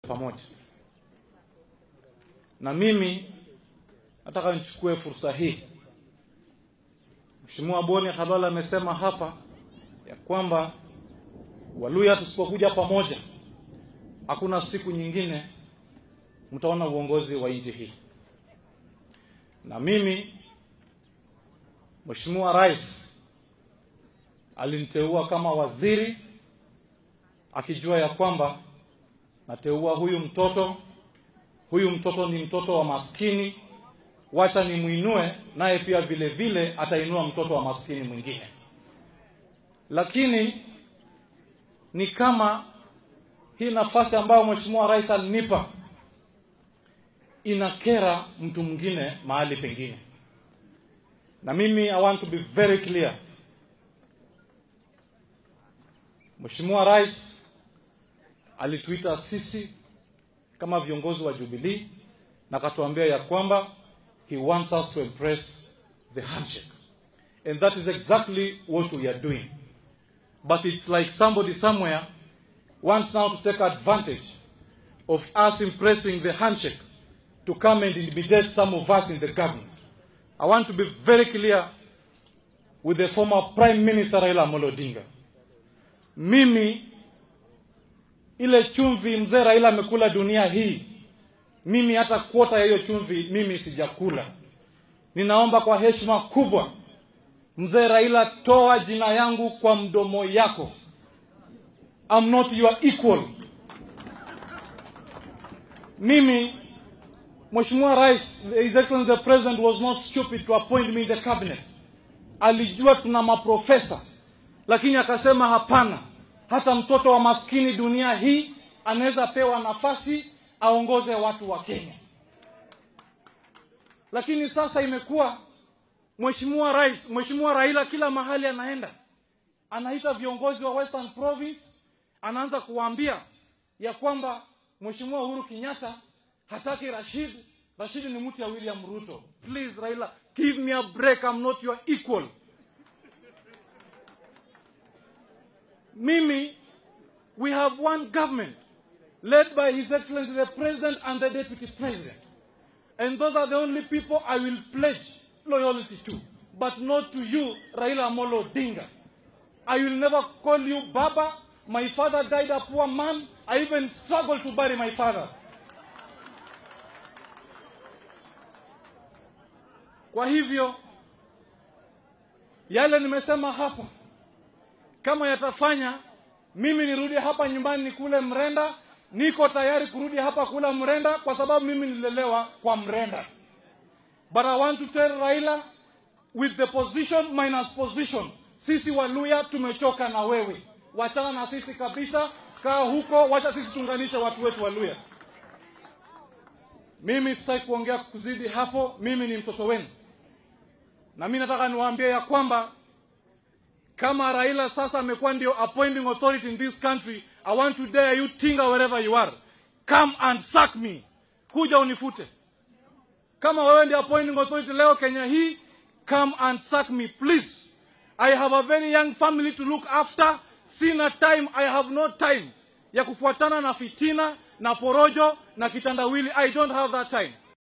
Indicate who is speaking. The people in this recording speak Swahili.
Speaker 1: pamoja. Na mimi nataka nichukue fursa hii. Mheshimiwa Boni Khalwala amesema hapa ya kwamba Waluya tusipokuja pamoja, hakuna siku nyingine mtaona uongozi wa nchi hii. Na mimi Mheshimiwa Rais aliniteua kama waziri akijua ya kwamba nateua huyu mtoto, huyu mtoto ni mtoto wa maskini, wacha nimwinue, naye pia vile vile atainua mtoto wa maskini mwingine. Lakini ni kama hii nafasi ambayo Mheshimiwa Rais alinipa inakera mtu mwingine mahali pengine, na mimi I want to be very clear. Mheshimiwa Rais alituita sisi kama viongozi wa Jubilee na akatuambia ya kwamba he wants us to embrace the handshake and that is exactly what we are doing but it's like somebody somewhere wants now to take advantage of us embracing the handshake to come and intimidate some of us in the government. I want to be very clear with the former Prime Minister Raila Amolo Odinga. Mimi ile chumvi mzee Raila amekula dunia hii, mimi hata kuota ya hiyo chumvi mimi sijakula. Ninaomba kwa heshima kubwa, mzee Raila, toa jina yangu kwa mdomo yako. I'm not your equal. Mimi Mheshimiwa Rais, His Excellency the President was not stupid to appoint me in the cabinet. Alijua tuna maprofesa, lakini akasema hapana, hata mtoto wa maskini dunia hii anaweza pewa nafasi aongoze watu wa Kenya. Lakini sasa imekuwa Mheshimiwa Rais, Mheshimiwa Raila kila mahali anaenda anaita viongozi wa Western Province, anaanza kuwaambia ya kwamba Mheshimiwa Uhuru Kenyatta hataki Rashid. Rashid ni mtu ya William Ruto. Please Raila, give me a break, I'm not your equal. Mimi, we have one government led by His Excellency the President and the Deputy President. And those are the only people I will pledge loyalty to, but not to you, Raila Amolo Odinga. I will never call you Baba. My father died a poor man. I even struggled to bury my father. Kwa hivyo yale nimesema hapa, kama yatafanya mimi nirudi hapa nyumbani nikule mrenda, niko tayari kurudi hapa kula mrenda, kwa sababu mimi nilelewa kwa mrenda. But I want to tell Raila with the position minus position, sisi Waluya tumechoka na wewe, wachana na sisi kabisa, kaa huko, wacha sisi tuunganishe watu wetu Waluya. Mimi sitaki kuongea kuzidi hapo, mimi ni mtoto wenu na mimi nataka niwaambie ya kwamba kama Raila sasa amekuwa ndio appointing authority in this country, I want to dare you Tinga wherever you are, come and sack me, kuja unifute. Kama wewe ndio appointing authority leo Kenya hii, come and sack me please. I have a very young family to look after. Sina time, I have no time ya kufuatana na fitina na porojo na kitandawili. I don't have that time.